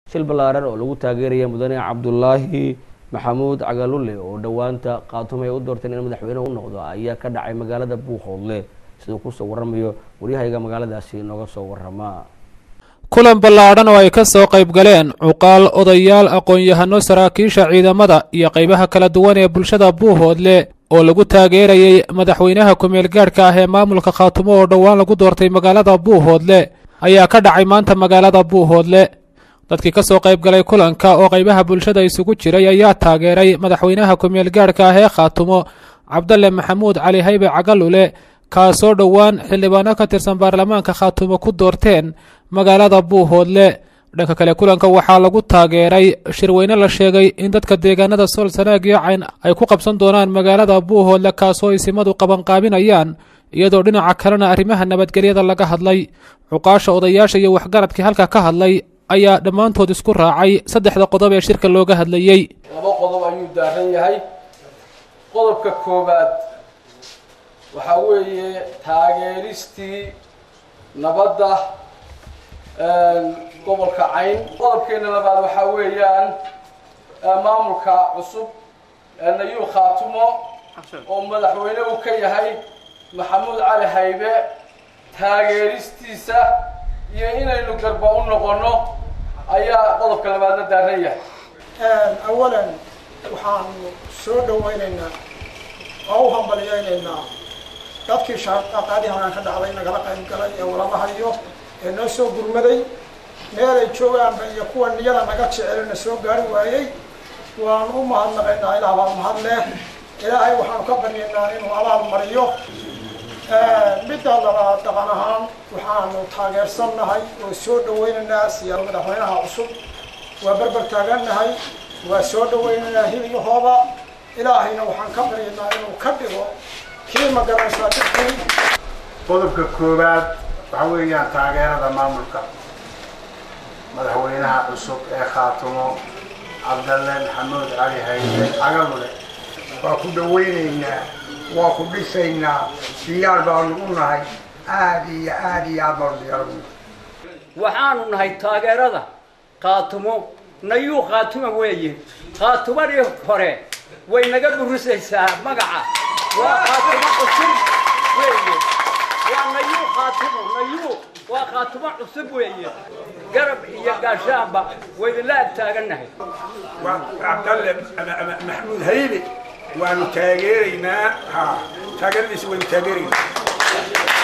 shil ballaaran oo lagu taageeraya mudane cabdulaahi maxamuud cagalulle oo dhowaanta khaatumo ay u doorteen in madaxweyne u noqdo ayaa ka dhacay magaalada buuqoodle siduu kusoo waramayo waryahayga magaaladaasi nooga soo warama kulan ballaadhan oo ay ka soo qayb galeen cuqaal odayaal aqoon-yahano saraakiisha ciidamada iyo qaybaha kala duwan ee bulshada buuhoodle oo lagu taageerayey madaxweynaha ku-meel gaadhka ah ee maamulka khaatumo oo dhowaan lagu doortay magaalada buuhoodle ayaa ka dhacay maanta magaalada buuhoodle dadkii ka soo qayb galay kulanka oo qaybaha bulshada isugu jiray ayaa taageeray madaxweynaha ku-meel gaadhka ah ee khaatumo cabdalle maxamuud cali haybe cagalule kaasoo dhowaan xildhibaano ka tirsan baarlamaanka khaatumo ku doorteen magaalada buuhoodle dhanka kale kulanka waxaa lagu taageeray shirweyne la sheegay in dadka deegaanada sool sanaag iyo cayn ay ku qabsan doonaan magaalada buuhoodle kaasoo isimadu qabanqaabinayaan iyadoo dhinaca kalena arrimaha nabadgelyada laga hadlay cuqaasha odayaasha iyo waxgaradkii halka ka hadlay ayaa dhammaantood isku raacay saddexda qodob ee shirka looga hadlayey laba qodob ayuu daaran yahay qodobka koowaad waxaa weeye taageeristii nabadda gobolka cayn qodobkeena labaad waxaa weeyaan maamulka cusub nayuu khaatumo oo madaxweyne uu ka yahay maxamuud cali haybe taageeristiisa iyo inaynu garba u noqono ayaa qodobka labaadna daaran yahay awalan waxaanu soo dhawaynaynaa oo u hambalyaynaynaa dadkii shaqaadii halaan ka dhacday nagala qayb galay ee walalahayo ee noo soo gurmaday meelay joogaanba iyo kuwa niyada naga jecelna soo gaari waayey waanu u mahadnaqaynaa ilaah baa mahad leh ilaahay waxaanu ka baryaynaa inuu abaal mariyo midda labaad dhaqan ahaan waxaanu taageersannahay oo soo dhawaynaynaa siyaa madaxweynaha cusub waa berber taagannahay waa soo dhawaynaynaa hiligahooda ilaahayna waxaan ka baryaynaa inuu ka dhigo kii magaranaysaa dadkii qodobka koowaad waxa weeyaan taageerada maamulka madaxweynaha cusub ee khaatumo cabdalle maxamuud cali hayde cagalule waa ku dhawaynaynaa waa ku dhisaynaa diyaar baanu u nahay aada iyo aada iyo aad baanu diyaar ugu nahay waxaanu nahay taageerada khaatumo nayuu khaatuma weeye khaatumadii hore way naga burisaysaa magaca waa khaatumo cusub weeye waa nayuu khaatumo nayuu waa khaatumo cusub weeye garab iyo gaashaanba waydinla ag taagannahay waa cabdalle maxamuud haybe waanu taageeraynaa ha taageeradiisa waynu taageeraynaa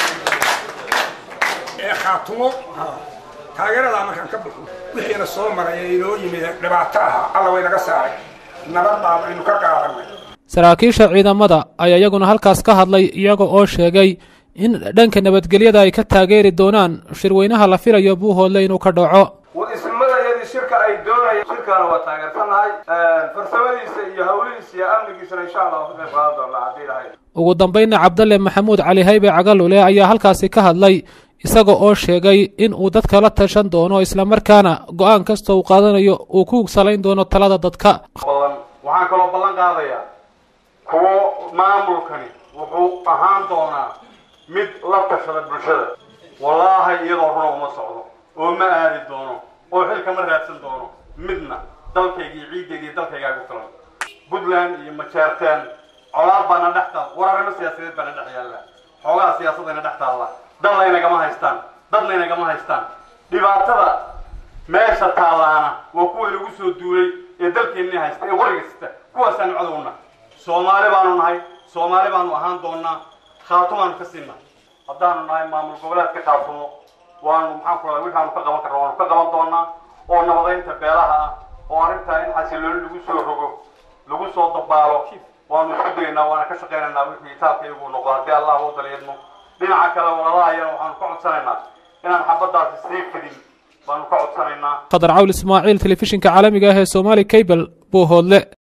ee khaatumo taageeradaa markaan ka bixo wixiina soo maray ee inoo yimid dhibaato ahaa alla way naga saaray nabad baan aynu ka qaadanay saraakiisha ciidamada ayaa iyaguna halkaas ka hadlay iyaga oo sheegay in dhanka nabadgelyada ay ka taageeri doonaan shirweynaha la filayo buuhoodle inuu ka dhaco ismada iyadii shirka ay doonayeen shirkaana waa taageersannahay farsamadiisa iyo hawlihiisa iyo amnigiisana insha allah ka qayb qaadan doonaa haddii lahayd ugu dambaynna cabdalle maxamuud cali haybe cagalule ayaa halkaasi ka hadlay isaga oo sheegay in uu dadka la tashan doono islamarkaana go-aan kasta uu qaadanayo uu ku salayn doono talada dadka badan waxaan kaloo ballan qaadayaa kuwo maamulkani wuxuu ahaan doonaa mid la tashada bulshada wallaahi iyadoo runa uma socdo oo ma aadi doono oo xilka ma raadsan doono midna dalkayga iyo ciiddayda iyo dalkaygaa ku filan puntland iyo majeerteen colaad baana dhex taal wararimo siyaasadeed baana dhex yaalla xoogaha siyaasadayna dhex taalla dadlaynagama haystaan dadlaynagama haystaan dhibaatada meesha taallaana waa kuwa lagu soo duulay ee dalkeennii haysta ee qoriga sita kuwaasaanu cadowna soomaali baanu nahay soomaali baanu ahaan doonaa khaatumaanu ka siinaa haddaanu nahay maamul goboleedka khaatumo waanu maxaan ku radaa wixaanu ka qaban karna waanu ka qaban doonaa oo nabadaynta beelaha ah oo arrintaa in xasilooni lagu soo rogo lagu soo dabaalo waanu isku daynaa waana ka shaqaynaynaa wixii itaabka iyagu noqdo haddii allah u daliidmo dhinaca kale walalahayan waxaanu ka codsanaynaa inaan xabaddaasi sii fidin baanu ka codsanaynaa qadar cawl ismaaciil telefishinka caalamiga ah ee somaali cable buuhoodle